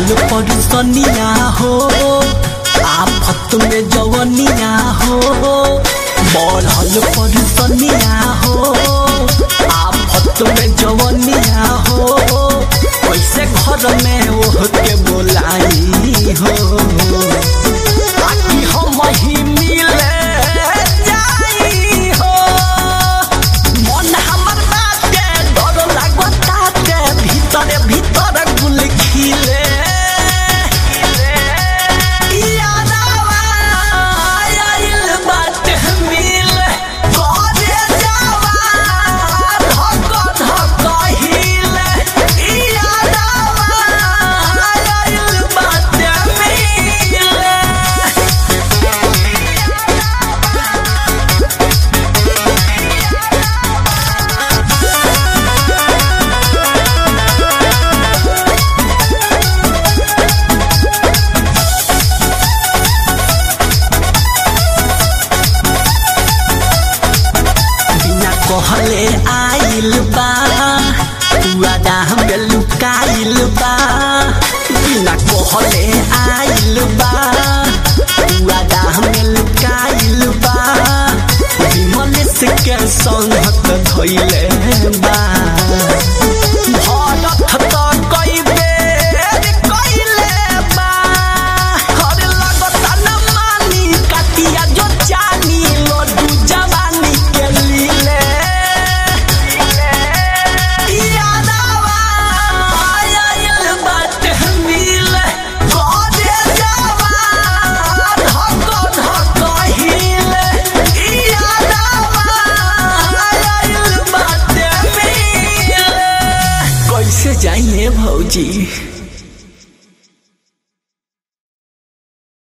बढ़ल परेशानिया हो आफत में जवनिया हो बढ़ल परेशानिया हो आफत में जवनिया हो कैसे घर में ओह के बोलाई हो ताकि हम ही मिले जाई हो मन हमर बाटे डर लागताटे भीतर भीतर गुल खिले यादवा आइल बाटे मिले करे जावा धक धक हिले यादवा आइल बाटे मिले बिना कहले आइल बा वादा हमें लुकाइल बा बिना कहले आइल बा वादा हमें लुकाइल बा विमलेश के संगत धइले बा भरत त कई बेर कइले बा हर लगता न मानी कटिया जो जानी लड्डू जवानी के लीले यादवा आइल बाटे मिले करे जावा धक धक हिले यादवा आइल बाटे मिले कैसे जाइए भौजी